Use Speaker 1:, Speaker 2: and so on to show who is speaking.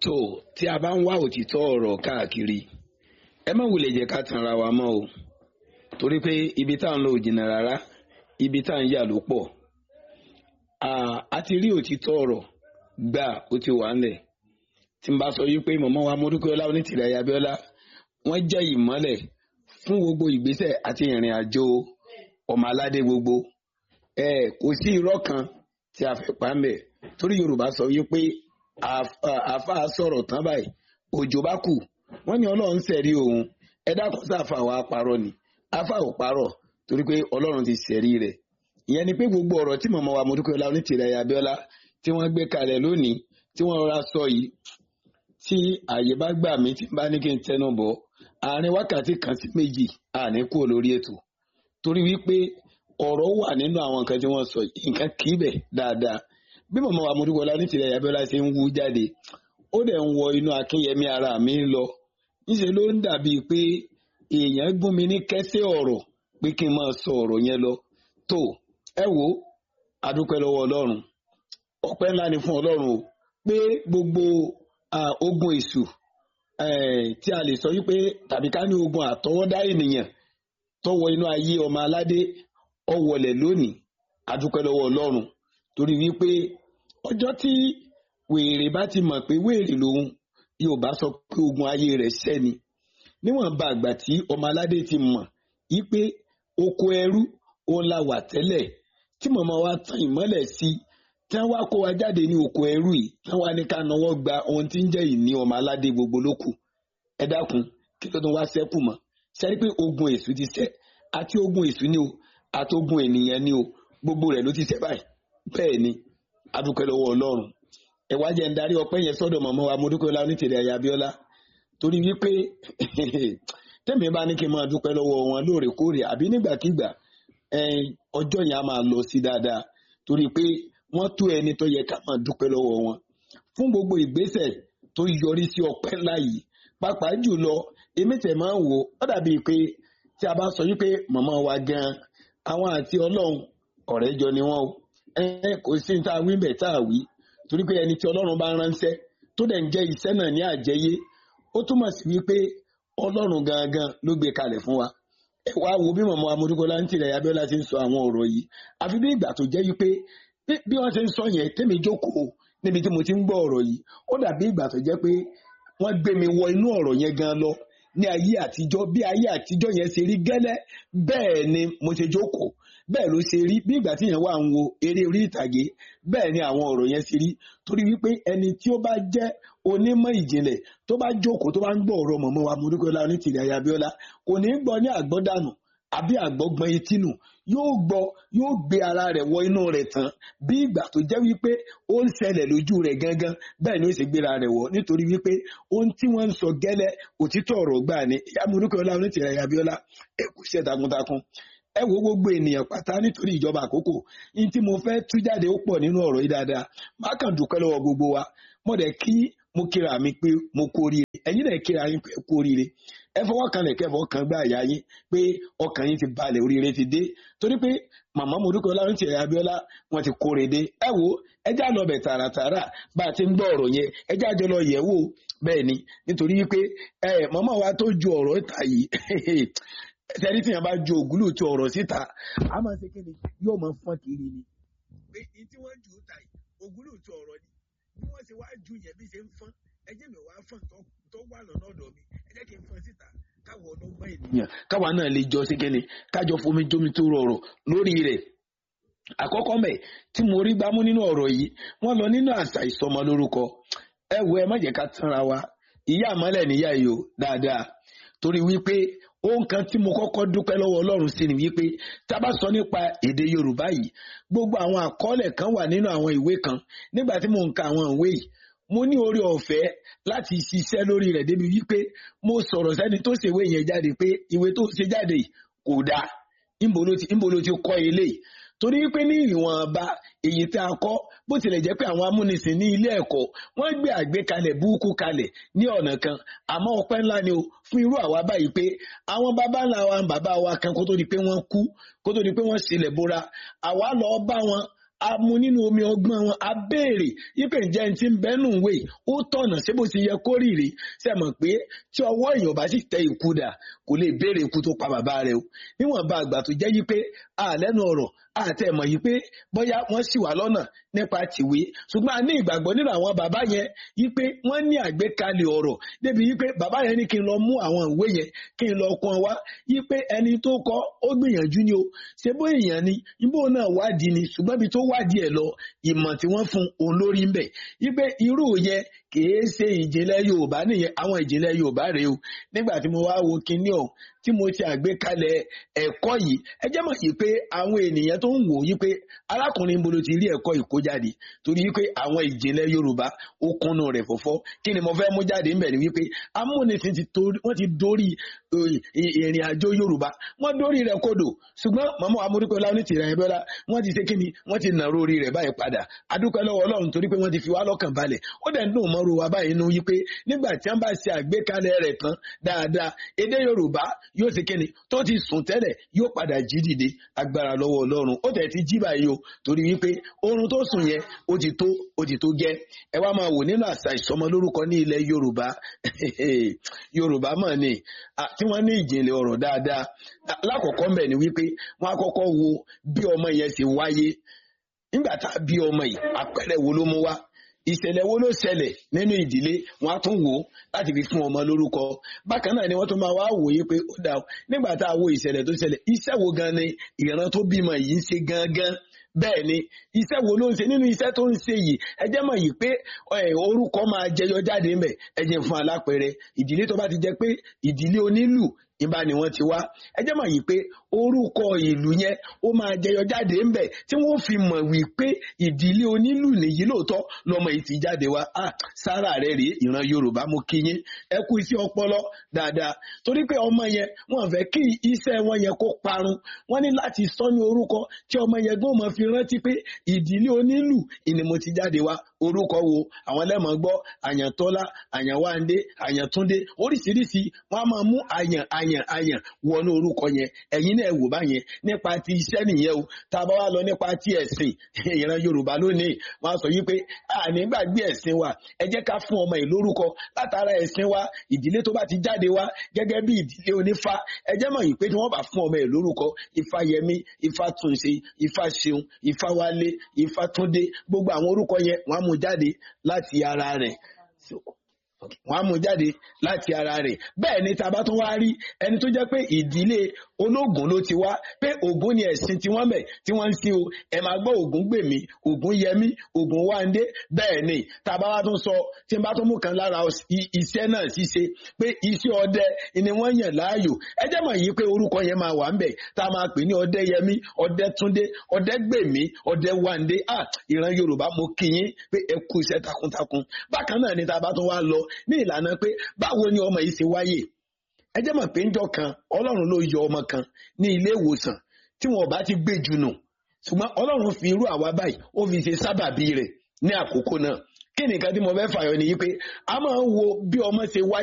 Speaker 1: tó tí a bá ń wá òtítọ́ ọ̀rọ̀ káàkiri ẹ má wulẹ̀ jẹ́ ká tanra wa mọ́ o torí pé ibi tá à ń lọ ò jìnnà rárá ibi tá à ń yà ló pọ̀ a ti rí òtítọ́ ọ̀rọ̀ gbà ó ti wà ńlẹ̀ tí n bá sọ yí pé mọ̀mọ́ wa Mọ́dúpẹ́ọlá Onítìrẹ Abíọ́lá wọ́n jẹ́ ìmọ́lẹ̀ fún gbogbo ìgbésẹ̀ àti ìrìn àjò ọmọ aládé gbogbo ẹ kò sí irọ́ kan tí a fẹ́ pa ń bẹ̀ torí Yorùbá sọ yí pé àfa sọ̀rọ̀ tán báyìí òjò bá kù wọ́n ní Ọlọ́run sẹ̀rí òun ẹ dákun sáfà wa parọ́ ni afa ò parọ́ torí pé Ọlọ́run ti sẹ̀rí rẹ̀ ìyẹn ni pé gbogbo ọ̀rọ̀ tí mọ̀mọ́ wa Mọ́dúpẹ́ọlá Onítìrẹ Abíọ́lá tí wọ́n gbé kalẹ̀ lónìí tí wọ́n rọra sọ yìí tí àyè bá gbà mí tí bá ní kí n tẹnu bọ̀ àárín wákàtí kan sí méjì àní kúrò lórí ètò torí wípé ọ̀rọ̀ wà nínú àwọn nǹkan tí wọ́n sọ yìí nǹkan kì í bẹ̀ dáadáa bí mọ̀mọ́ wa Mọ́dúpẹ́ọlá Onítìrẹ Abíọ́lá ṣe ń wú jáde ó dẹ̀ ń wọ inú akínyẹmí ara mi lọ níṣẹ́ ló ń dàbíi pé èèyàn gún mi ní kẹ́sẹ́ ọ̀rọ̀ pé kí n máa sọ ọ̀rọ̀ yẹn lọ tó ẹ wò ó adúpẹ́ lọ́wọ́ Ọlọ́run ọpẹ́ ńlá ni fún Ọlọ́run o pé gbogbo ogun èṣù tí a lè sọ wípé tàbí ká ní ogun àtọwọ́dá ènìyàn tó wọ inú ayé ọmọ aládé ọwọlẹ̀ lónìí adúpẹ́ lọ́wọ́ Ọlọ́run torí wípé ọjọ́ tí wèrè bá ti mọ̀ pé wèrè lòun yóò bá sọ pé ogun ayé rẹ̀ sẹ́ni níwọ̀n bá àgbà tí ọmọ aládé ti mọ̀ wípé oko ẹrú òun la wà tẹ́lẹ̀ tí màmá wa tan ìmọ́lẹ̀ sí i tí wọ́n wá kó wa jáde ní oko ẹrú yìí tí wọ́n wá ní ká náwó gba ohun tí ń jẹ́ ìní ọmọ aládé gbogbo lókù ẹ dákun kí ló tún wá sẹ́kù mọ́ sẹ́ni pé ogun èṣù ti sẹ́ àti ogun èṣù ni o àti ogun ènìyàn ni o gbogbo rẹ̀ ló ti sẹ́ báyìí bẹ́ẹ̀ ni adúpẹ́ lọ́wọ́ Ọlọ́run ẹ wá jẹ́ ń darí ọpẹ́ yẹn sọ́dọ̀ màmá wa Mọ́dúpẹ́ọlá Onítìrẹ Abíọ́lá torí wípé tẹ́mi bá ní kí n máa dúpẹ́ lọ́wọ́ wọn lóòrèkóòrè àbí nígbàkigbà ọjọ́ yẹn á máa lọ sí dáadáa torí pé wọ́n tó ẹni tó yẹ ká máa dúpẹ́ lọ́wọ́ wọn fún gbogbo ìgbésẹ̀ tó yọrí sí ọpẹ́ ńlá yìí pàápàá jùlọ èmi tẹ̀ máa ń wò ó dàbíi pé tí a bá sọ wípé màmá wa gan àwọn àti Ọlọ́run ọ̀rẹ́ jọ ni wọ́n o kò sí ní tá a wí bẹ̀ tá a wí torí pé ẹni tí Ọlọ́run bá ránṣẹ́ tó dẹ̀ ń jẹ́ iṣẹ́ náà ní àjẹyé ó túmọ̀ sí wípé Ọlọ́run gangan ló gbé kalẹ̀ fún wa ẹ wá wo bí màmá wa Mọ́dúpẹ́ọlá Onítìrẹ Abíọ́lá ti ń sọ àwọn ọ̀rọ̀ yìí àfi bí ìgbà tó jẹ́ wípé bí wọ́n ṣe ń sọ yẹn tẹ́mi jókòó níbi tí mo ti ń gbọ́ ọ̀rọ̀ yìí ó dàbí ìgbà tó jẹ́ pé wọ́n gbé mi wọ inú ọ̀rọ̀ yẹn gan lọ ní ayé àtijọ́ bí ayé àtijọ́ yẹn ṣe rí gẹ́lẹ́ bẹ́ẹ̀ ni mo ṣe jókòó bẹ́ẹ̀ ló ṣe rí bí ìgbà tí yẹn wà ń wo eré orí ìtàgé bẹ́ẹ̀ ni àwọn ọ̀rọ̀ yẹn ṣe rí torí wípé ẹni tí ó bá jẹ́ onímọ̀ ìjìnlẹ̀ tó bá jókòó tó bá ń gbọ́ ọ̀rọ̀ mọ̀mọ́ wa Mọ́dúpẹ́ọlá Onítìrẹ Abíọ́lá kò ní gbọ́ ní àgbọ́dànù àbí àgbọ́gbọ́n etí nù yóò gbọ́ yóò gbé ara rẹ̀ wọ inú rẹ̀ tán bí ìgbà tó jẹ́ wípé ó ń ṣẹlẹ̀ lójú rẹ̀ gangan bẹ́ẹ̀ ni ó sì gbéra rẹ̀ wọ̀ nítorí wípé ohun tí wọ́n ń sọ gẹ́lẹ́ òtítọ́ ọ̀rọ̀ gbà ní ìyá Mọ́dúpẹ́ọlá Onítìrẹ Abíọ́lá ẹ kú iṣẹ́ takuntakun ẹ wo gbogbo ènìyàn pátá nítorí ìjọba àkókò ní tí mo fẹ́ tú jáde ó pọ̀ nínú ọ̀rọ̀ yìí dáadáa má kàn dúpẹ́ lọ́wọ́ gbogbo wa mo dẹ̀ kí mo kíra mi pé mo kú oríire ẹ̀yin dẹ̀ kíra yín pé kú oríire ẹ fọwọ́ kan lẹ̀ kẹfọ́ kan gbá àyà yín pé ọkàn yín ti balẹ̀ oríire ti dé torí pé màmá Mọ́dúpẹ́ọlá Onítìrẹ Abíọ́lá wọn ti kóre dé ẹ wo ẹjá lọ bẹ̀ tààràtààrà bá a ti ń gbọ́ ọ̀rọ̀ yẹn ẹjá jọ lọ yẹ̀ wò bẹ́ẹ̀ ni nítorí wípé ẹ màmá wa tó ju ọ̀rọ̀ ìta yìí tẹ́rí tíyàn bá ju ògúlù tí ọ̀rọ̀ síta a máa ṣe kí ni yóò máa fọ́n kiri ni. pé ní tí wọ́n jù ú ta yìí ògúlù tí ọ̀rọ̀ ni bí wọ́n ṣe wá ju yẹn bí ṣe ń fọ́n ẹjẹ́ mi wá fọ́n tó wà lọ́nà ọ̀dọ̀ mi ẹjẹ́ kí n fọ́n síta káwọ ọlọ́gbọ́n ènìyàn. káwa náà lè jọ sí kíni kájọ fomi jómi tó rọrọ̀ lórí rẹ̀ àkọ́kọ́ mẹ́ tí mo rí gbámú nínú ọ̀rọ̀ yìí wọ́n lọ nínú àṣà ìsọmọ lórúkọ ẹ wo ẹ má jẹ́ ká tanra wa ìyá àmọ́lẹ̀ níyà yìí o dáadáa torí wípé ohun kan tí mo kọ́kọ́ dúpẹ́ lọ́wọ́ ọlọ́run sí ni wípé tá a bá sọ nípa èdè yorùbá yìí gbogbo àwọn àkọọ́lẹ̀ kan wà nínú àwọn ìwé kan nígbà tí mo ń ka àwọn ìwé yìí mo ní orí ọ̀fẹ́ láti ṣiṣẹ́ lórí rẹ̀ débi wípé mo sọ̀rọ̀ sẹ́ni tó ṣèwé yẹn jáde pé ìwé tó ṣe jáde kò dáa níbo ló ti kọ́ eléyìí torí pé ní ìwọ̀nba èyí tá a kọ́ bó tilẹ̀ jẹ́ pé àwọn amúnisìn ní ilé ẹ̀kọ́ wọ́n gbé àgbékalẹ̀ búùkù kalẹ̀ ní ọ̀nà kan àmọ́ ọpẹ́ ńlá ni o fún irú àwa báyìí pé àwọn bàbá ńlá wa bàbá wa kan kó tó di pé wọ́n kú kó tó di pé wọ́n sílẹ̀ bóra àwa lọ bá wọn a mu nínú omi ọgbọ́n wọn a béèrè yípe ǹjẹ́ ẹni tí ń bẹ́nu ìwé ó tọ̀nà ṣé bó ti yẹ kó rìrì ṣe mọ̀ pé tí ọwọ́ èèyàn bá sì tẹ ikú dà kò lè béèrè ikú tó pa bàbá rẹ̀ o níwọ̀nba àgbà tó jẹ́ yí pé àlẹ́nu ọ̀rọ̀ àtẹ̀mọ̀ yìí pé bóyá wọ́n sì wà lọ́nà nípa tìwé ṣùgbọ́n a ní ìgbàgbọ́ nínú àwọn bàbá yẹn yí pé wọ́n ní àgbékalẹ̀ ọ̀rọ̀ débi yí pé bàbá yẹn ní kí n lọ mú àwọn ìwé yẹn kí n lọ kàn wá yí pé ẹni tó kọ ó gbìyànjú ni o ṣé bó èèyàn ni ibo náà wádìí ni ṣùgbọ́n ibi tó wádìí ẹ̀ lọ ìmọ̀ tí wọ́n fún òun lórí ń bẹ̀ yí pé irú yẹn kìí ṣe ìjìnlẹ̀ Yorùbá nìyẹn àwọn ìjìnlẹ̀ Yorùbá rèé o nígbà tí mo wá wo kinní ọ̀hún tí mo ti àgbékalẹ̀ ẹ̀kọ́ yìí ẹ jẹ́ mọ̀ yìí pé àwọn ènìyàn tó ń wò yí pé arákùnrin bolo ti rí ẹ̀kọ́ yìí kó jáde torí wípé àwọn ìjìnlẹ̀ Yorùbá ó kúnnú rẹ̀ fọ́fọ́ kí ni mo fẹ́ mú jáde ńbẹ̀ ni wípé amúnisìn ti torí wọ́n ti dórí ìrìn àjò Yorùbá wọ́n dórí rẹ̀ kodò ṣùgbọ́n màmá amúdúpẹ́ láwọn ti rẹ̀ ẹ̀bẹ́lá wọ́n ti ṣe kíni wọ́n ti nàró orí rẹ̀ báyìí padà adúpẹ́ lọ́wọ́ Ọlọ́run torí pé wọ́n ti fi wá lọ́kàn balẹ̀ ó dẹ̀ ń dùn mọ́rú wa báyìí nú yí pé nígbà tí wọ́n bá ṣe àgbékalẹ̀ rẹ̀ tán dáadáa èdè Yorùbá yóò ṣe kíni tó ti sùn tẹ́lẹ̀ yóò padà jí dìde agbára lọ́wọ́ Ọlọ́run ó tẹ̀ ti jí báyìí o torí wípé oorun tó sùn yẹn ó ti tó ó ti tó gẹ́ ẹ wá máa wò nínú àṣà ìsọmọlórúkọ ní ilẹ̀ Yorùbá Yorùbá mọ̀ ni tí wọ́n ní ìjìnlẹ̀ ọ̀rọ̀ dáadáa lákọ̀ọ́kọ́ mbẹ̀ ni wípé wọ́n á kọ́kọ́ wo bí ọmọ yẹn ṣe wáyé nígbà tá a bí ọmọ yìí àpẹẹrẹ wo ló mú wá ìṣẹ̀lẹ̀ wo ló ṣẹlẹ̀ nínú ìdílé wọn á tún wò ó láti fi fún ọmọ lórúkọ bákan náà ni wọ́n tún máa wá wòye pé ó dà ó nígbà tá a wo ìṣẹ̀lẹ̀ tó ṣẹlẹ̀ iṣẹ́ wo gan ni ìran tó bímọ yìí ń ṣe gangan bẹ́ẹ̀ ni iṣẹ́ wo ló ń ṣe nínú iṣẹ́ tó ń ṣe yìí ẹ jẹ́ mọ̀ yìí pé orúkọ máa jẹyọ jáde ńbẹ̀ ẹ jẹ́ fún alápẹ̀rẹ ìdílé tó bá ti jẹ́ pé ìdílé onílù ìbá ni wọ́n ti wá ẹ jẹ́ mọ̀ yìí pé orúkọ ìlú yẹn ó máa jẹyọ jáde ńbẹ̀ tí wọ́n fi mọ̀ wípé ìdílé onílù nìyí lóòótọ́ lọ́mọ yìí ti jáde wá ah sára rẹ̀ rèé ìran Yorùbá mú kí yín ẹ kú iṣẹ́ ọpọlọ dáadáa torí pé ọmọ yẹn wọ́n fẹ́ kí iṣẹ́ wọn yẹn kó parun wọ́n ní láti sọ ní orúkọ tí ọmọ yẹn gbọ́n mọ̀ fi rántí pé ìdílé onílù ìní mo ti jáde wá orúkọ wo àwọn lẹ́mọ̀ gbọ́ àyàntọ́lá àyànwándé àyàntúndé oríṣiríṣi wọ́n á máa mú àyàn àyàn àyàn wọnú orúkọ yẹn ẹ̀yin náà wò báyẹn nípa ti iṣẹ́ nìyẹn o tá a bá wá lọ nípa ti ẹ̀sìn ìran Yorùbá lónìí wọ́n á sọ yí pé àní gbàgbé ẹ̀sìn wa ẹ jẹ́ ká fún ọmọ yìí lórúkọ látara ẹ̀sìn wa ìdílé tó bá ti jáde wá gẹ́gẹ́ bí ìdílé onífá ẹ jẹ́ mọ̀ yìí pé tí wọ́n bá fún ọmọ yìí lórúkọ Ifáyẹmí Ifátúnṣe Ifáṣeun Ifáwálé Ifátúndé gbogbo àwọn orúkọ yẹn wọ́n á mú jáde láti ara rẹ̀ wọ́n á mú jáde láti ara rẹ̀ bẹ́ẹ̀ ni tá a bá tún wá rí ẹni tó jẹ́ pé ìdílé ológun ló ti wá pé Ògún ni ẹ̀sìn tí wọ́n bẹ̀ tí wọ́n ń sin o ẹ máa gbọ́ Ògún gbèmí Ògún yẹmí Ògún wáńdé bẹ́ẹ̀ ni tá a bá wá tún sọ tí n bá tún mú kan lára iṣẹ́ náà ṣíṣe pé iṣẹ́ ọdẹ ni wọ́n yàn láàyò ẹ jẹ́ mọ̀ yìí pé orúkọ yẹn máa wà ń bẹ̀ tá a máa pè ní ọdẹ yẹmí ọdẹ túndé ọdẹ gbèmí ọdẹ wáńdé à ìran Yorùbá mo kí yín pé ẹ kú iṣẹ́ takuntakun bákan náà ni tá a bá tún wá lọ ní ìlànà pé báwo ni ọmọ yìí ṣe wáyé ẹ jẹ́ mọ̀ pé ńjọ́ kan ọlọ́run ló yọ ọmọ kan ní ilé ìwòsàn tí wọn ò bá ti gbé jù nù ṣùgbọ́n ọlọ́run fi irú àwa báyìí ó fi ṣe sábàbí rẹ̀ ní àkókò náà kí nìkan tí mo fẹ́ fàyọ nìyí pé a máa ń wo bí ọmọ ṣe wáyé.